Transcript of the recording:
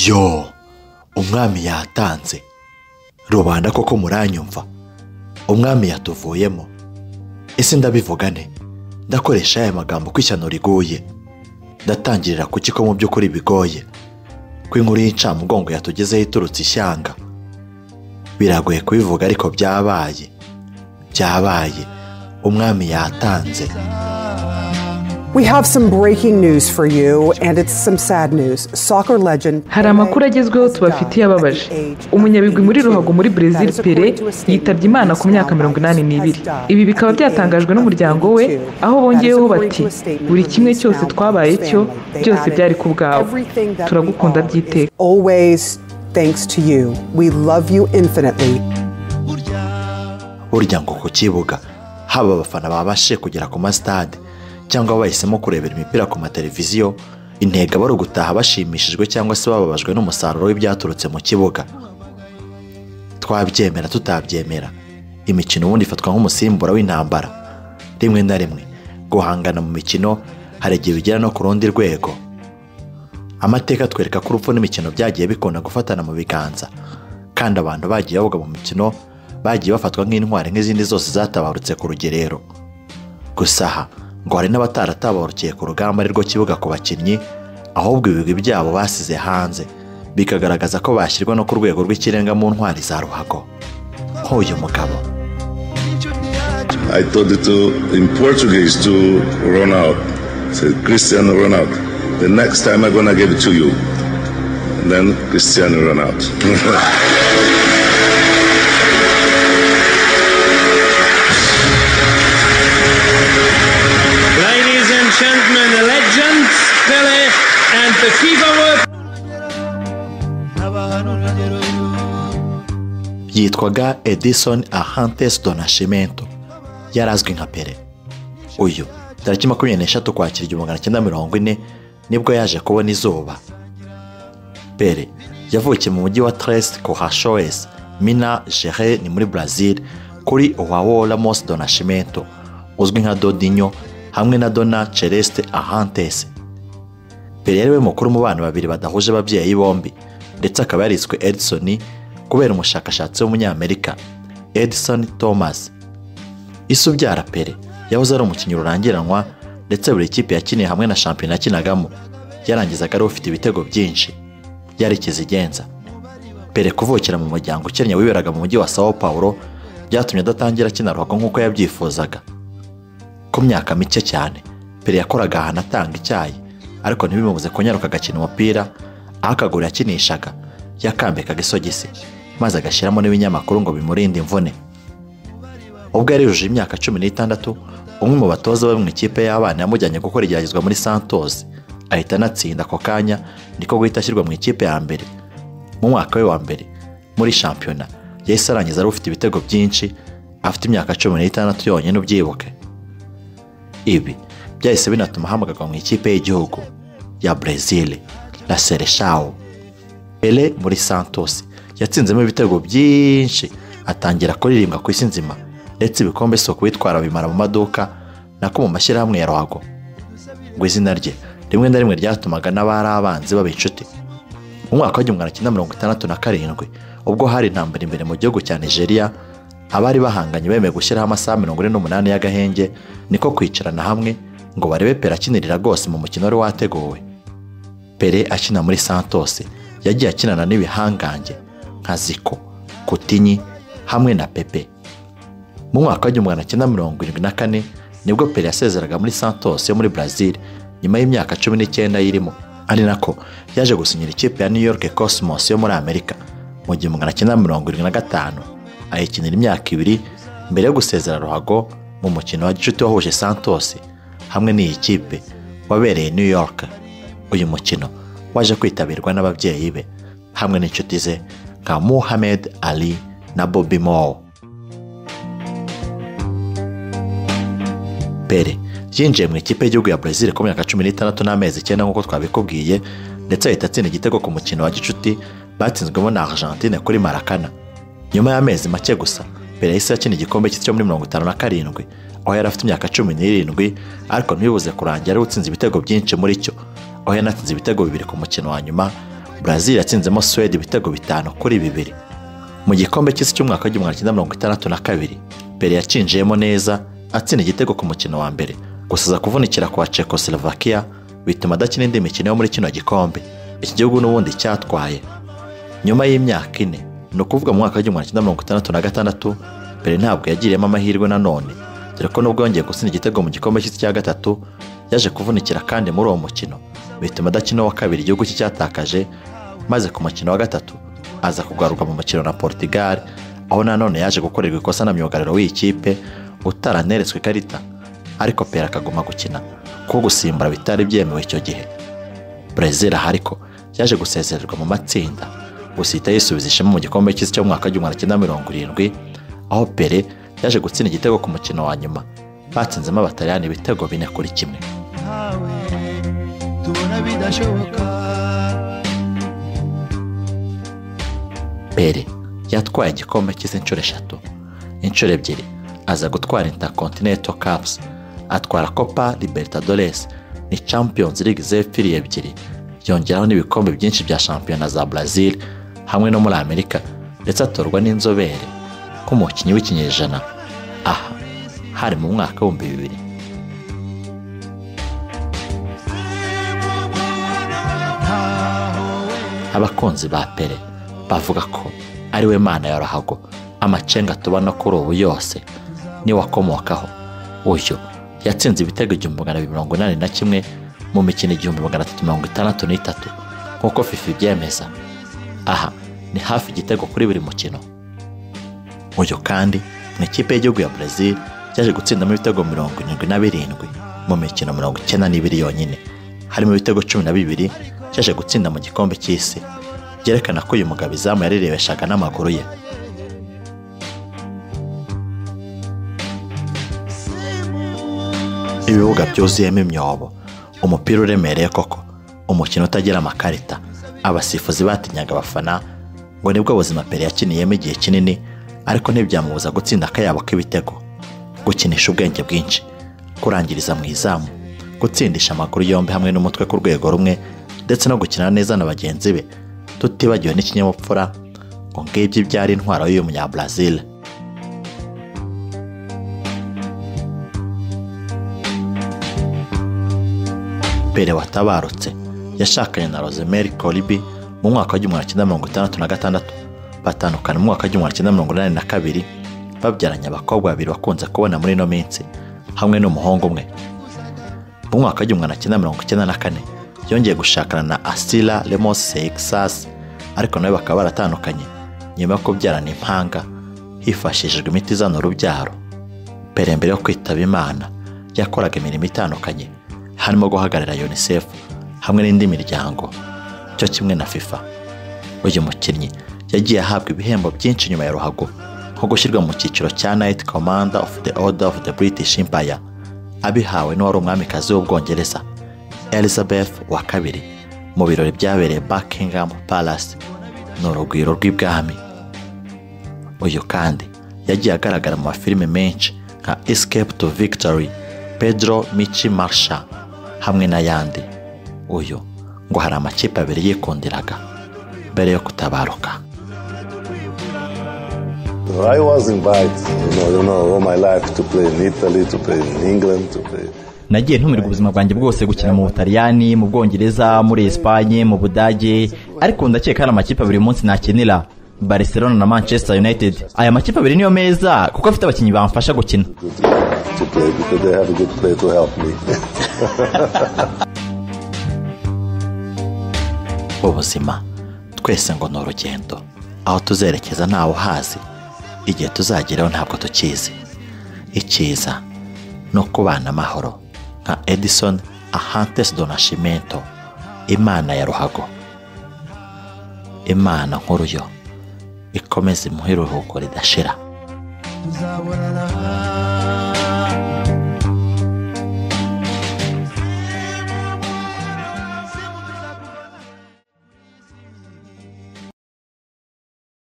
yo umwami yatanze rubanda koko muranyumva umwami yatuvuyemo ese ndabivuga ne ndakoresha aya magambo ko ishyano riguye ndatangirira ku ko mu by'ukuri bigoye ko inkuru y'incamugongo yatugezeho iturutse ishyanga biragoye kubivuga ariko byabaye byabaye umwami yatanze We have some breaking news for you, and it's some sad news. Soccer legend hari amakuru agezweho tubafitiye ababaje umunyabigwi muri ruhago muri brezil pere yitabye imana ku myaka mirongo inani n'ibiri ibi bikaba byatangajwe n'umuryango we aho bongeyeho bati buri kimwe cyose twabaye cyo byose byari ku bwawe turagukunda by'iteka Always thanks to you. We love you infinitely. burya ngo ku kibuga haba abafana babashije kugera ku masitade cyangwa bahisemo kurebera imipira ku mateleviziyo intego aba ari ugutaha bashimishijwe cyangwa se bababajwe n'umusaruro w'ibyaturutse mu kibuga twabyemera tutabyemera imikino ubundi ifatwa nk'umusimbura w'intambara rimwe na rimwe guhangana mu mikino hari igihe bigera no ku rundi rwego amateka atwereka ko urupfu n'imikino byagiye bikunda gufatana mu biganza kandi abantu bagiye bavuga mu mikino bagiye bafatwa nk'intwari nk'izindi zose zatabarutse ku rugerero gusa aha ngo hari n'abataratabarukiye ku rugamba ari rwo kibuga ku bakinnyi ahubwo ibigwi byabo basize hanze bikagaragaza ko bashyirwa no ku rwego rw'ikirenga mu ntwari za ruhago nk'uyu mugabo I told it to in Portuguese to Ronaldo. I said Cristiano Ronaldo. The next time I'm gonna give it to you. And then Cristiano Ronaldo. Ladies and gentlemen, the legends Pele and the FIFA World yitwaga edison ahantes donashimento yari azwi nka pere uyu tariki makumyabiri n'eshatu kwakira igihumbi magana cyenda mirongo ine nibwo yaje kubona izuba pere yavukiye mu mujyi wa tres kohashoes mina jere ni muri brazil kuri uwawo ramos donashimento uzwi nka dodinyo hamwe na dona celeste ahantes pere yari we mukuru mu bana babiri badahuje ababyeyi bombi ndetse akaba yariswe edison kubera umushakashatsi w'umunyamerika edison thomas isi ubyara pere yahoze ari umukinnyi rurangiranwa ndetse buri kipe yakiniye hamwe na shampiyona yakinagamo yarangizaga ari ufite ibitego byinshi yari ikizigenza pere kuvukira mu muryango ukennye wiberaga mu mujyi wa sao paulo byatumye adatangira akina ruhago nk'uko yabyifuzaga ku myaka mike cyane pere yakoraga ahantu atanga icyayi ariko ntibimubuze kunyaruka agakina umupira aho akaguru yakinishaga yakambikaga isogisi maze agashyiramo n'ibinyamakuru ngo bimurinde imvune ubwo yarijuje imyaka cumi n'itandatu umwe mu batoza bo mu ikipe y'abana yamujyanye gukora igeragezwa muri santos ahita anatsinda ako kanya niko guhita ashyirwa mu ikipe ya mbere mu mwaka we wa mbere muri shampiyona yahise arangiza ari ufite ibitego byinshi afite imyaka cumi n'itandatu yonyine ubyibuke ibi byahise binatuma ahamagarwa mu ikipe y'igihugu ya brezil na sereshao pele muri santos yatsinzemo ibitego byinshi atangira kuririmbwa ku isi nzima ndetse ibikombe si ukubitwara bimara mu maduka nako mu mashyirahamwe ya ruhago ngo izina rye rimwe na rimwe ryatumaga n'abari abanzi baba inshuti mu mwaka w'igihumbi magana cyenda mirongo itandatu na karindwi ubwo hari intambara imbere mu gihugu cya nigeria abari bahanganye bemeye gushyiraho amasaha mirongo ine n'umunani y'agahenge niko kwicarana hamwe ngo barebe pera akinirira rwose mu mukino wari wateguwe pere akina muri santos yagiye akinana n'ibihangange nka ziko kutinyi hamwe na pepe mu mwaka w'igihumbi magana cyenda mirongo irindwi na kane nibwo pere yasezeraga muri santos yo muri brazil nyuma y'imyaka cumi n'icyenda yirimo ari nako yaje gusinyira ikipe ya new york cosmos yo muri amerika mu gihumbi magana cyenda mirongo irindwi na gatanu ayikinira imyaka ibiri mbere yo gusezera ruhago mu mukino wa gicuti wahuje santos hamwe n'iyi kipe wabereye new york uyu mukino waje kwitabirwa n'ababyeyi be hamwe n'inshuti ze nka muhammad ali na bobi moore pere yinjiye mu ikipe y'igihugu ya brezil ku myaka cumi n'itandatu n'amezi icyenda nk'uko twabikubwiye ndetse ahita atsinda igitego ku mukino wa gicuti batsinzwemo na argentine kuri marakana nyuma y'amezi make gusa pere yahise akina igikombe cy'isi cyo muri mirongo itanu na karindwi aho yari afite imyaka cumi n'irindwi ariko ntibibuze kurangira ari utsinze ibitego byinshi muri cyo aho yanatsinze ibitego bibiri ku mukino wa nyuma Brazil yatsinzemo Suwede ibitego bitanu kuri bibiri mu gikombe cy'isi cy'umwaka w'igihumbi kimwe mirongo itandatu na kabiri Pele yacinjiyemo neza atsinda igitego ku mukino wa mbere gusaza kuvunikira kwa Czechoslovakia bituma adakina indi mikino yo muri kino gikombe iki gihugu n'ubundi cyatwaye nyuma y'imyaka ine ni ukuvuga mu mwaka w'igihumbi kimwe mirongo itandatu na gatandatu Pele ntabwo yagiriyemo amahirwe nanone dore ko nubwo yongeye gutsinda igitego mu gikombe cy'isi cya gatatu yaje kuvunikira kandi muri uwo mukino bituma adakina wa kabiri igihugu cye cyatakaje maze ku mukino wa gatatu aza kugaruka mu mukino na Portugal aho nanone yaje gukorerwa ikosa na myugariro w'ikipe utaraneretswe ikarita ariko Pele akaguma gukina kuko gusimbura bitari byemewe icyo gihe Brezil aha ariko yaje gusezererwa mu matsinda gusa ihita yisubiza ishema mu gikombe cy'isi cyo mu mwaka w'igihumbi kimwe na mirongo irindwi aho Pele yaje gutsinda igitego ku mukino wa nyuma batsinzemo abataliyani ibitego bine kuri kimwe Pele yatwaye igikombe cy'isi inshuro eshatu inshuro ebyiri aza gutwara Intercontinental Cups atwara Copa Libertadores ni Champions League zefiri ebyiri yongeraho n'ibikombe byinshi bya shampiyona za Brazil hamwe no muri Amerika ndetse atorwa n'inzobere nk'umukinnyi w'ikinyejana aha hari mu mwaka w'ibihumbi bibiri abakunzi ba Pele bavuga ko ari we mana ya ruhago amacenga tubona kuri ubu yose niwe wakomokaho uyu yatsinze ibitego igihumbi magana abiri mirongo inani na kimwe mu mikino igihumbi magana atatu mirongo itandatu n'itatu nk'uko fifi ibyemeza aha ni hafi igitego kuri buri mukino uyu kandi mu ikipe y'igihugu ya Brazil yaje gutsindamo ibitego mirongo irindwi na birindwi mu mikino mirongo icyenda n'ibiri yonyine harimo ibitego cumi na bibiri yaje gutsinda mu gikombe cy'isi byerekana ko uyu mugabo izamu yarirebeshaga n'amaguru ye ibibuga byuzuyemo imyobo umupira uremereye koko umukino utagira amakarita abasifuzi batinyaga abafana ngo nibwo buzima Pele yakiniyemo igihe kinini ariko ntibyamubuza gutsinda akayabo k'ibitego gukinisha ubwenge bwinshi kurangiriza mu izamu gutsindisha amaguru yombi hamwe n'umutwe ku rwego rumwe ndetse no gukina neza na bagenzi be tutibagiwe n'ikinyabupfura ngo ngibyo byari intwaro y'uyu munyabrazil Pele watabarutse yashakanye na Rosemary Colibi mu mwaka w'igihumbi kimwe mirongo itandatu na gatandatu batandukana mu mwaka w'igihumbi kimwe mirongo inani na kabiri babyaranye abakobwa babiri bakunze kubona muri ino minsi hamwe n'umuhungu umwe mu mwaka w'igihumbi kimwe mirongo icyenda na kane yongeye gushakana na Asila Lemos Seixas ariko nawe bakaba baratandukanye nyuma yo kubyarana impanga hifashishijwe imiti izana urubyaro Pele mbere yo kwitaba Imana yakoraga imirimo itandukanye harimo guhagararira UNICEF hamwe n'indi miryango cyo kimwe na FIFA uyu mukinnyi yagiye ahabwa ibihembo byinshi nyuma ya ruhago nko gushyirwa mu cyiciro cya Knight Commander of the Order of the British Empire abihawe n'uwari umwamikazi w'ubwongereza Elizabeth wa kabiri mu birori byabereye Buckingham Palace ni urugwiro rw'ibwami uyu kandi yagiye agaragara mu mafilime menshi nka Escape to Victory Pedro Michi Marsha hamwe n'ayandi uyu ngo hari amakipe abiri yikundiraga mbere yo kutabaruka I was invited, you know, you know, all my life to play in Italy, to play in England, to play nagiye ntumirwa ubuzima bwanjye bwose gukina mu butaliyani mu bwongereza muri esipanye mu budage ariko ndakeka hari amakipe abiri munsi nakinira barcelona na manchester united aya makipe abiri niyo meza kuko afite abakinnyi bamfasha gukina to play because they have a good player to help me. ubuzima twese ngo ni urugendo aho tuzerekeza ntawe uhazi igihe tuzageraho ntabwo tukizi icyiza ni ukubana amahoro nka edison ahantes donashimento imana ya ruhago imana nkuru yo ikomeze imuhe iruhuko ridashira tuzabonana